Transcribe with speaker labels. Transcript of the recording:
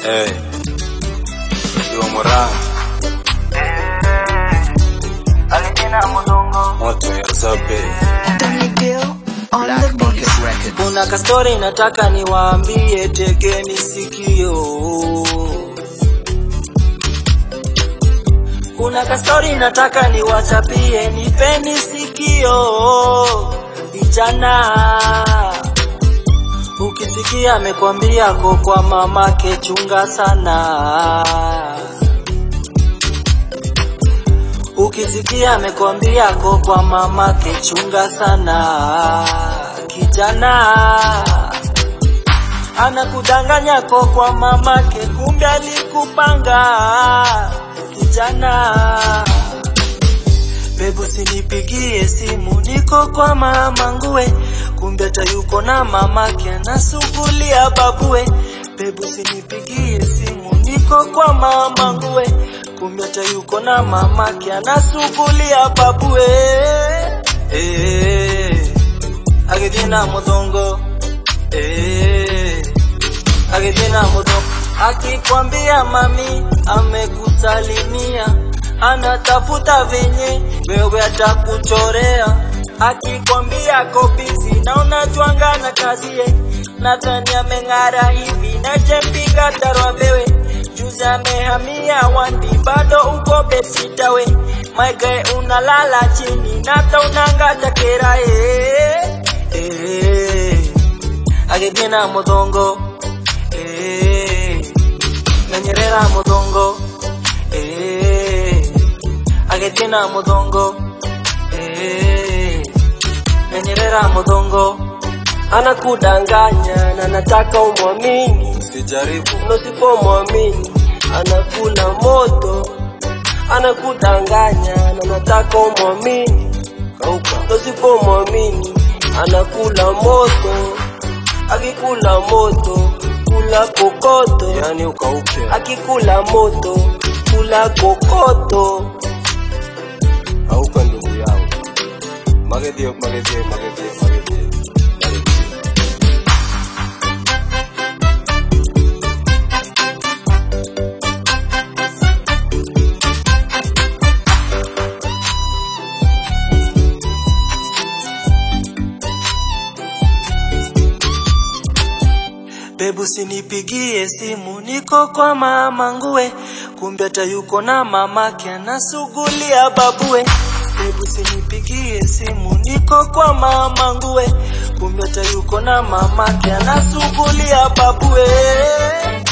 Speaker 1: Hey. Iwa Moran. Moto ya Zabe.
Speaker 2: Kuna kastori nataka niwaambie, tegeni sikio. Kuna kastori nataka niwachapie, nipeni sikio. Vijana, ukisikia amekwambia ko kwa mamake, chunga sana. Ukisikia amekwambia ko kwa mamake, chunga sana. Kijana anakudanganya ko kwa mamake, kumbe alikupanga. Kijana bebu, sinipigie simu, niko kwa mama nguwe, kumbe hata yuko na mamake anasugulia babue. Bebu, sinipigie simu, niko kwa mama nguwe, kumbe hata yuko na mamake anasugulia babue. Eh, agithina muthongo eh, agithina muthongo akikwambia mami amekusalimia, anatafuta venye wewe atakuchorea. Akikwambia kobizi na unatwanga na kazie, nadhani ameng'ara hivi na jempiga tarwa mbewe juzi amehamia wandi, bado uko besitawe maige unalala chini nata unangata kera eh, eh, agithina muthongo eh, menyerera muthongo eh, agithina muthongo eh, menyerera muthongo anakudanganya na nataka umwamini
Speaker 1: Sijaribu.
Speaker 2: Usipomwamini anakula moto, anakudanganya na nataka umwamini.
Speaker 1: Kauka.
Speaker 2: Usipomwamini anakula moto, akikula moto kula kokoto,
Speaker 1: Yani ukauke.
Speaker 2: akikula moto kula kokoto.
Speaker 1: Kauka ndugu yangu. Magedie, magedie, magedie, magedie.
Speaker 2: Bebu, sinipigie simu, niko kwa mama nguwe, kumbe hata yuko na mamake anasugulia babue. Bebu, sinipigie simu, niko kwa mama nguwe, kumbe hata yuko na mamake anasugulia babue.